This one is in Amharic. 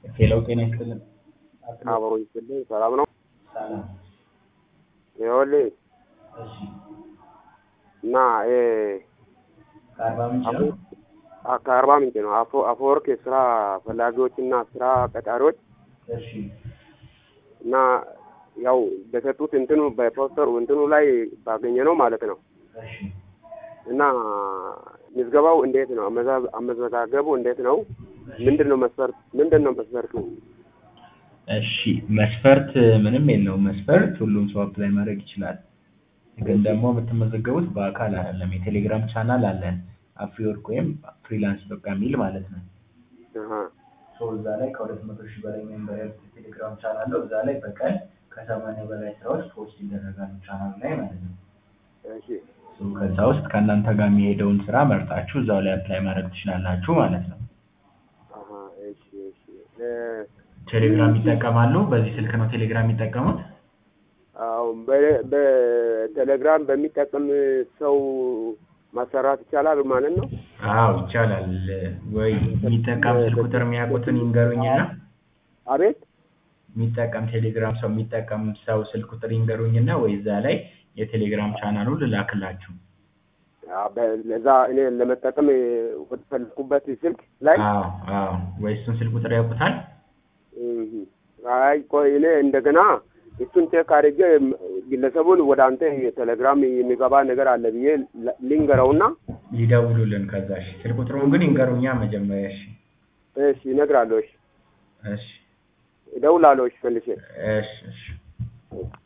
ሄሎ ጤና ይስጥልን። አብሮ ይስጥልኝ። ሰላም ነው? ሰላም። ይኸውልህ እሺ እና ይሄ ከአርባ ምንጭ ነው? አ- ከአርባ ምንጭ ነው። አፎ አፈወርቅ የስራ ፈላጊዎችና ስራ ቀጣሪዎች እሺ እና ያው በሰጡት እንትኑ በፖስተሩ እንትኑ ላይ ባገኘ ነው ማለት ነው። እሺ እና ምዝገባው እንዴት ነው? አመዛ- አመዘጋገቡ እንዴት ነው? ምንድን ነው መስፈርት ምንድን ነው መስፈርቱ? እሺ መስፈርት ምንም የለውም። መስፈርት ሁሉም ሰው አፕላይ ማድረግ ይችላል። ግን ደግሞ የምትመዘገቡት በአካል አይደለም። የቴሌግራም ቻናል አለን አፍሪወርክ ወይም ፍሪላንስ በቃ የሚል ማለት ነው። አሀ ሶ እዛ ላይ ከሁለት መቶ ሺህ በላይ ሜምበር ያሉት የቴሌግራም ቻናል ነው። እዛ ላይ በቀን ከሰማንያ በላይ ስራዎች ፖስት ይደረጋሉ ቻናሉ ላይ ማለት ነው። እሺ ሶ ከዛ ውስጥ ከእናንተ ጋር የሚሄደውን ስራ መርጣችሁ እዛው ላይ አፕላይ ማድረግ ትችላላችሁ ማለት ነው። አሀ እሺ እሺ እ ቴሌግራም ይጠቀማሉ። በዚህ ስልክ ነው ቴሌግራም የሚጠቀሙት። አዎ በ- በቴሌግራም በሚጠቀም ሰው ማሰራት ይቻላል ማለት ነው? አዎ ይቻላል። ወይ የሚጠቀም ስልክ ቁጥር የሚያውቁትን ይንገሩኝና አቤት የሚጠቀም ቴሌግራም ሰው የሚጠቀም ሰው ስልክ ቁጥር ይንገሩኝና ወይ እዛ ላይ የቴሌግራም ቻናሉን ልላክላችሁ። አ- በ- ለዛ እኔ ለመጠቀም ወደ ፈለኩበት ስልክ ላይ አዎ አዎ። ወይ እሱን ስልክ ቁጥር ያውቁታል? እህ፣ አይ ቆይ እኔ እንደገና እሱን ቼክ አድርጌ ግለሰቡን ወደ አንተ የቴሌግራም የሚገባ ነገር አለ ብዬ ል- ልንገረውና ይደውሉልን ከዛ። እሺ ስልክ ቁጥሩን ግን ይንገሩኛ መጀመሪያ። እሺ እሺ እነግራለሁ። እሺ እሺ እደውላለሁ። እሺ መልሼ እሺ እሺ